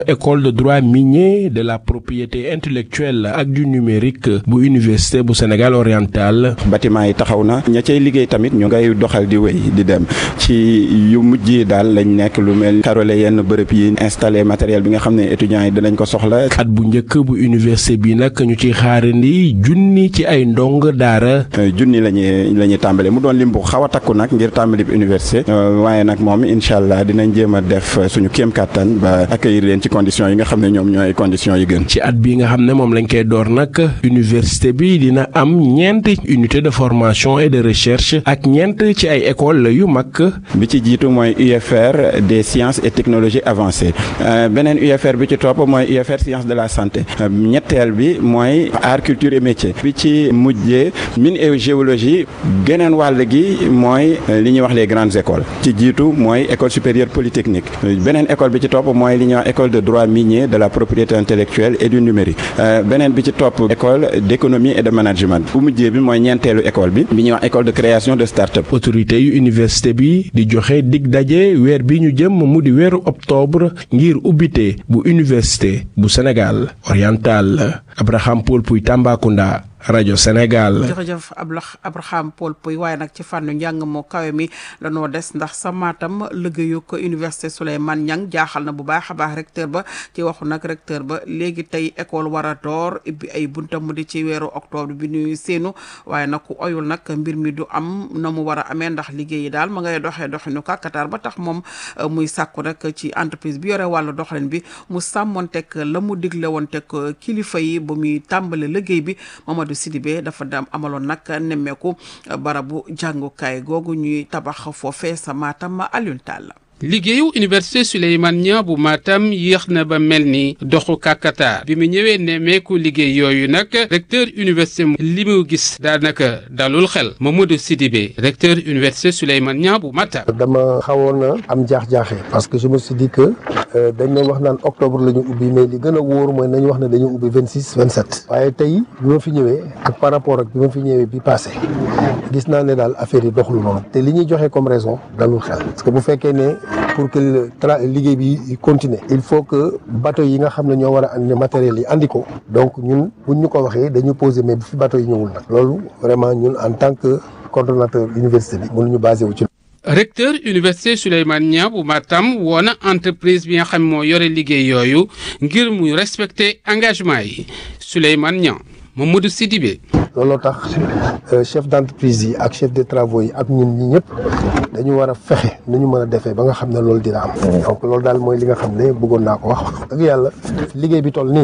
école de droit minier de la propriété intellectuelle ak du numérique bu université bu Sénégal oriental. bâtiment yi taxaw na ña cay liggéey tamit ñu ngay doxal di wéy di dem ci yu mujj yi daal lañ nekk lu mel karole yenn bërëb yi installé matériel bi nga xam ne étudiants yi dinañ ko soxla. at bu njëkk bu université bi nag ñu ciy xaarandi junni ci ay ndong daara. junni la ñuy la ñuy tàmbale mu doon lim bu xaw a takku nag ngir tàmbali bi université waaye nag moom incha allah dinañ jéem a def suñu kéem kattan ba accueillir leen ci conditions yi nga xam ne ñoom ñooy conditions yi gën. ci at bi nga xam ne moom lañ koy door nag université bi dina am ñeent unité de formation et de recherche ak ñeent ci ay école yu mag. bi ci jiitu mooy UFR des sciences et technologies avancées beneen UFR bi ci topp mooy UFR sciences de la santé ñetteel bi mooy art culture et métier bi ci mujjee mine et géologie geneen wàll gi mooy li ñuy wax les grandes écoles ci jiitu mooy école supérieure polytechnique beneen école bi ci topp mooy li ñuy wax école de droit minier de la propriété intellectuelle et du numérique beneen bi ci topp école d'économie et de management bu mujjee bi mooy ñeenteelu école bi bi ñuy wax école de création de start-up. autorité yu université bi di joxe dig daje weer bi ñu jëm mu di weeru octobre ngir ubbite bu université bu Sénégal oriental Abraham Paul Puy Tambacounda. rajo Sénégal. jërëjëf Abraham Paul Puy waaye nag ci fànnu njàng moo kawe mi lanoo des ndax sa Matam liggéeyu ko université Souleymane Niang jaaxal na bu baax a baax recteur ba ci waxu nag recteur ba léegi tey école war a door ibbi ay buntam mu di ci weeru octobre bi ñuy séenu waaye nag ku oyul nag mbir mi du am na mu war a amee ndax liggéey yi daal ma ngay doxee doxinu kàkkatar ba tax moom muy sàkku rek ci entreprise bi yore wàllu doxalin bi mu sàmmoon teg la mu digle woon teg kilifa yi ba muy tàmbale liggéey bi Mamadou Sidibé dafa dam amaloon nag nemmeeku barabu jàngukaay googu ñuy tabax foofee sa Matam Alioune Tall liggéeyu université Souleymane Niang bu Matam yéex na ba mel ni doxu kàkkatar bi mu ñëwee nemmeeku liggéey yooyu nag recteur université li mu gis daanaka dalul xel Mamadou Sidibé recteur université Souleymane Niang bu Matam. dama xawoon a am jaax-jaaxe parce que je me suis dit que dañ doon wax naan octobre la ñu ubbi mais li gën a wóor mooy nañu wax ne dañu ubbi vingt six vingt sept waaye tey bi ma fi ñëwee ak par rapport ak bi ma fi ñëwee bi passé gis naa ne daal affaire yi doxul noonu te li ñuy joxe comme raison dalul xel parce que bu fekkee ne pour que tra liggéey bi continuer il faut que bateau yi nga xam ne ñoo war a andi matériel yi andi ko donc ñun buñ ñu ko waxee dañu poser mais bu fi bateau yi ñëwul nag loolu vraiment ñun en tant que coordonnateur université bi mënuñu basé wu ci. recteur université Souleymane Niang bu Matam woo na entreprise bi nga xam moo yore liggéey yooyu ngir mu respecter engagement yi Souleymane Niang Mamadou Sidibé. looloo tax chef d'entreprise yi ak chef de travaux yi ak ñun ñi ñëpp dañu war a fexe nu ñu mën a defee ba nga xam ne loolu dina am. donc loolu daal mooy li nga xam ne bëggoon naa ko wax wax dëgg yàlla liggéey bi toll nii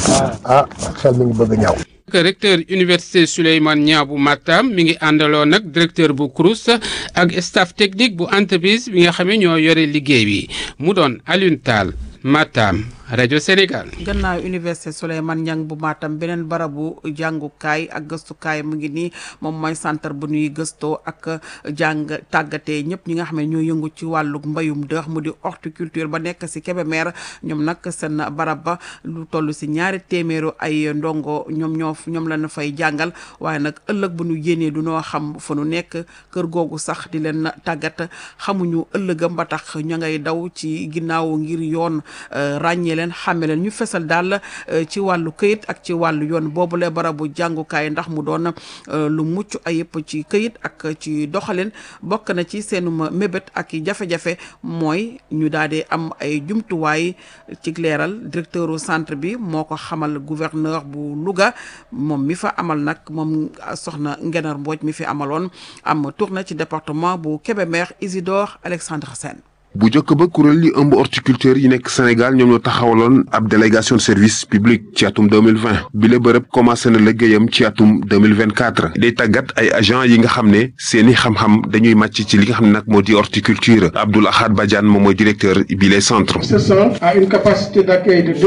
ah xel mi ngi bëgg a ñaaw. recteur université Souleymane Niang bu Matam mi ngi àndaloo nag directeur bu CROUS ak staff technique bu entreprise bi nga xam ne ñoo yore liggéey bi mu doon Alioune Tall Matam rajo Sénégal. gannaaw université Souleymane Niang bu Matam beneen barabu jàngukaay ak gëstukaay mu ngi nii moom mooy centre bu ñuy gëstoo ak jàng tàggatee ñëpp ñi nga xam ne ñoo yëngu ci wàllu mbayum dëx mu di horticulture ba nekk si Kébémer ñoom nag seen barab ba lu toll si ñaari téeméeru ay ndongo ñoom ñoo ñoom la ñu fay jàngal waaye nag ëllëg bu ñu yéenee du noo xam fa nu nekk kër googu sax di leen tàggat xamuñu ëllëgam ba tax ña ngay daw ci ginnaaw ngir yoon ràññee leen xàmme leen ñu fesal daal ci wàllu këyit ak ci wàllu yoon boobule barabu jàngukaay ndax mu doon lu mucc ayib ci këyit ak ci doxalin bokk na ci seenuma mébét ak i jafe-jafe mooy ñu daal di am ay jumtuwaay ci leeral directeuru centre bi moo ko xamal gouverneur bu Louga moom mi fa amal nag moom soxna Ngenar Mbooj mi fi amaloon am tournée ci département bu Kébémer Isidore Alexandre Sène bu njëkk ba kuréel yi ëmb horticulteur yi nekk Sénégal ñoom ñoo taxawaloon ab délégation de service public ci atum 2020 bi la bërëb commencé na liggéeyam ci atum 2024 day tàggat ay agent yi nga xam ne seeni xam-xam dañuy màcc ci li nga xam ne nag moo di horticulture Abdoul Ahad Badiane moom mooy directeur bi les centres. Ce centre a une capacité d'accueil de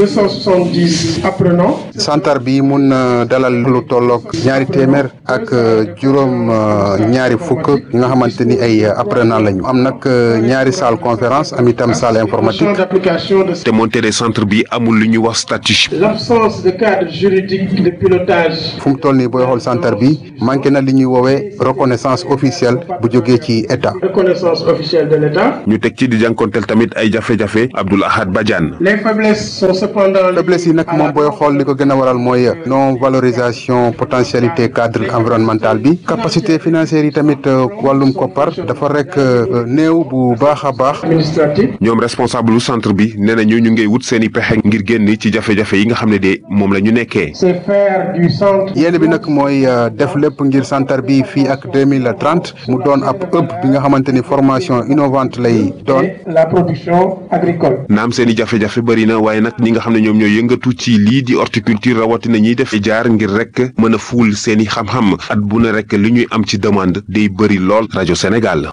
270 apprenants. centre bi mun na dalal lu tolloog ñaari téeméer ak juróom ñaari fukk yi nga xamante ni ay apprenants lañu am nag ñaari salle conférence am itam salle informatique. d'application de te montere centre bi amul lu ñu wax statut. l'absence de cadre juridique de pilotage. fu mu toll nii booy xool centre bi manqué na li ñuy woowee reconnaissance officielle bu jógee ci état. reconnaissance officielle de l'État. ñu teg ci di jànkonteel tamit ay jafe-jafe Abdoul Ahad Badiane. les faiblesses sont cependant. faiblesse yi nag moom booy xool li ko gën a waral mooy non valorisation potentialité cadre environnemental bi capacité financière yi tamit wàllum koppar dafa rek néew bu baax a baax. administratif. ñoom responsable lu centre bi nee na ñu ñu ngay wut seen i pexe ngir génn ci jafe-jafe yi nga xam ne de moom la ñu nekkee. c'est faire du centre. yéen bi nag mooy def lépp ngir centre bi fii ak deux mille trente mu doon ab ëpp bi nga xamante ni formation innovante lay doon. la production agricole. naam seen i jafe-jafe bëri na waaye nag ñi nga xam ne ñoom ñooy yëngatu ci lii di horticulture rawatina ñiy def jaar ngir rek mën a fuul seen i xam-xam at bu ne rek li ñuy am ci demande day bëri lool rajo Sénégal.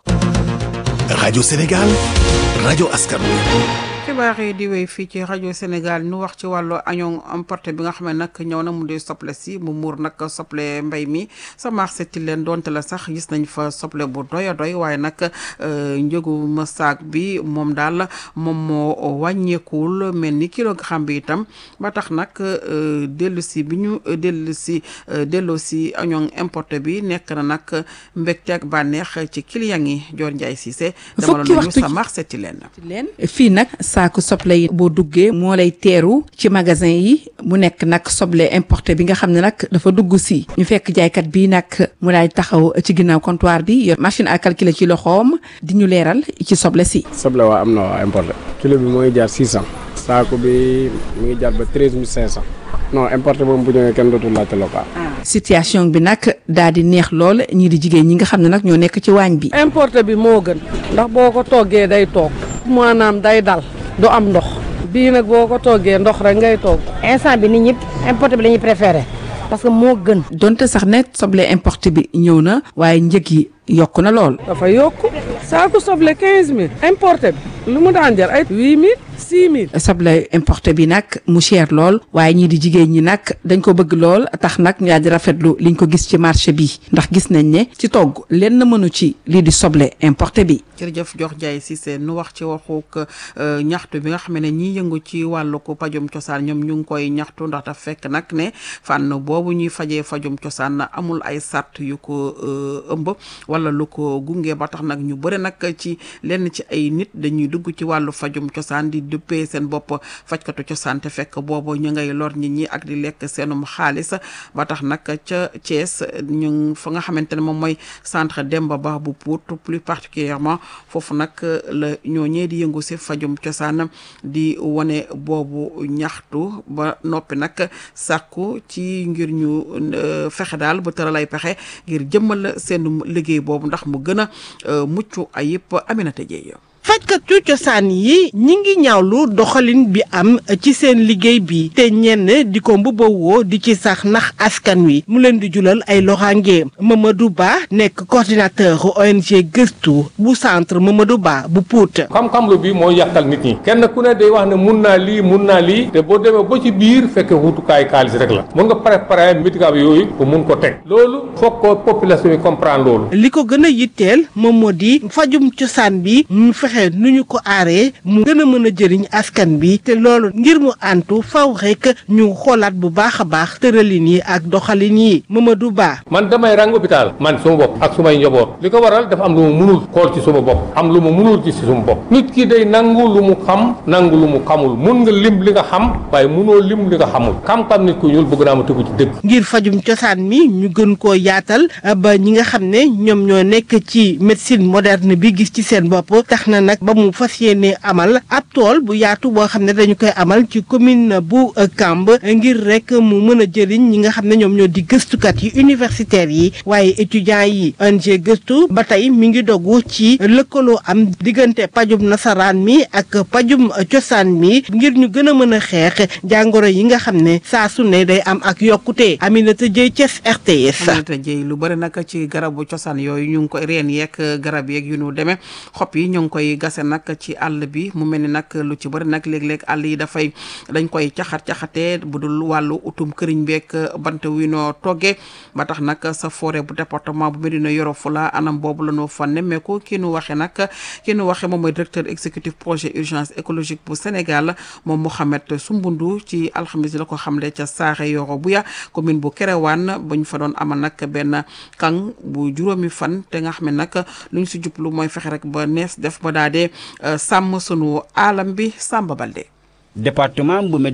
rajo Sénégal rajo askan wi. xibaar yi di wéy fii ci rajo Sénégal ñu wax ci wàllu añoo importé bi nga xam ne nag ñëw na mu di soble si mu muur nag soble mbay mi sa marché ti leen donte la sax gis nañ fa soble bu doy a doy waaye nag njëgu ma saak bi moom daal moom moo wàññeekuwul mel ni kilogramme bi itam ba tax nag dellu si bi ñu dellu si delloo si añoo importé bi nekk na nag mbégte ak bànneex ci client yi Dior Ndiaye Cissé dama la ñu sa marché ti leen fii nag saaku soble yi boo duggee moo lay teeru ci magasin yi mu nekk nag soble importé bi nga xam ne nag dafa dugg si ñu fekk jaaykat bi nag mu daal taxaw ci ginnaaw comptoir bi yor machine à calculer ci loxoom di ñu leeral ci soble si. soble waa am na waa importé kilo bi moo ngi jaar six cent saaku bi mu ngi jaar ba treize mille cinq cent non importé boobu bu ñëwee kenn dootul laajte local. situation bi nag daal di neex lool ñii di jigéen ñi nga xam ne nag ñoo nekk ci waañ bi. importé bi moo gën ndax boo ko toggee day toog maanaam day dal du am ndox bii nag boo ko toggee ndox rek ngay togg. instant bi nit ñi importé bi la ñuy préféré parce que moo gën. donte sax ne soble importé bi ñëw na waaye njëg yi yokk na lool. dafa yokk saako soble quinze mille importé bi lu mu daan jar ay huit mille six mille. soble importé bi nag mu cher lool waaye ñii di jigéen ñi nag dañ ko bëgg lool tax nag ñu daal di rafetlu liñ ko gis ci marché bi ndax gis nañ ne ci togg lenn mënu ci lii di soble importé bi. jërëjëf jox jaay si seen nu wax ci waxuk ñaxtu bi nga xam ne ñiy yëngu ci wàllu ko pajum cosaan ñoom ñu ngi koy ñaxtu ndax daf fekk nag ne fànn boobu ñuy fajee fajum cosaan amul ay sart yu ko ëmb wala lu ko gunge ba tax nag ñu bëri nag ci lenn ci ay nit dañuy dugg ci wàllu fajum cosaan di duppee seen bopp fajkatu cosaan te fekk boobu ñu ngay lor nit ñi ak di lekk seenum xaalis ba tax nag ca Thiès ñu fa nga xamante ne moom mooy centre Demba Ba bu Pout plus particulièrement foofu nag la ñooñee di yëngu si fajum cosaan di wane boobu ñaxtu ba noppi nag sàkku ci ngir ñu fexe daal ba tëral ay pexe ngir jëmmal seen liggéey boobu ndax mu gën a mucc ayib Aminata Dieye fajkatu cosaan yi ñi ngi ñaawlu doxalin bi am ci seen liggéey bi te ñenn di ko mbubbawoo di ci sax nax askan wi mu leen di julal ay loxaange Mamadou Ba nekk coordinateur ONG gëstu bu centre Mamadou Ba bu Pout. xam-xam lu bi mooy yàqal nit ñi kenn ku ne day wax ne mun naa lii mun naa lii te boo demee ba ci biir fekk wutukaay xaalis rek la mun nga préparer médicament yooyu pour mun ko teg loolu foog ko population yi comprendre loolu. li ko gën a yitteel moom moo di fajum cosaan bi mu fexe nu ñu ko aaree mu gën a mën a jëriñ askan bi te loolu ngir mu antu faw rek ñu xoolaat bu baax a baax tëralin yi ak doxalin yi Mamadou Ba. man damay rang hôpital man suma bopp ak sumay njaboot li ko waral dafa am lu mu munul xool ci suma bopp am lu mu munul ci suma bopp nit ki day nangu lu mu xam nangu lu mu xamul mun nga lim li nga xam waaye munoo lim li nga xamul xam-xam nit ku ñuul bëgg naa ma tegu ci dëgg. ngir fajum cosaan mi ñu gën koo yaatal ba ñi nga xam ne ñoom ñoo nekk ci médecine moderne bi gis ci seen bopp tax na nag ba mu fas yéene amal ab tool bu yaatu boo xam ne dañu koy amal ci commune bu Kamb ngir rek mu mën a jëriñ ñi nga xam ne ñoom ñoo di gëstukat yi universitaires yi waaye étudiants yi ONG gëstu ba tey mi ngi dogu ci lëkkaloo am diggante pajum nasaraan mi ak pajum cosaan mi ngir ñu gën a mën a xeex jàngoro yi nga xam ne saa su ne day am ak yokkute Aminata Dieye Thiès RTS. Aminata Dieye lu bëri nag ci garabu cosaan yooyu ñu ngi koy reen yeeg garab yeeg yu nu demee xob yi ñu ngi koy koy gase nag ci àll bi mu mel ni nag lu ci bëri nag léeg-léeg àll yi dafay dañ koy caxat-caxatee bu dul wàllu utum këriñ beeg bant wi noo toggee ba tax nag sa forêt bu département bu Médina Yoro Foulah anam boobu la ñu fa nemmeeku ki nu waxe nag ki nu waxe moom mooy directeur exécutif projet urgence écologique bu Sénégal moom Mouhamed Sumbundu ci alxamis la ko xamle ca Saaxe Yoro Buya commune bu Kerewaan ba ñu fa doon amal nag benn kang bu juróomi fan te nga xam ne nag lu ñu si jublu mooy fexe rek ba nees def ba daa dee sàmm sunu aalam bi Samba Balde département bu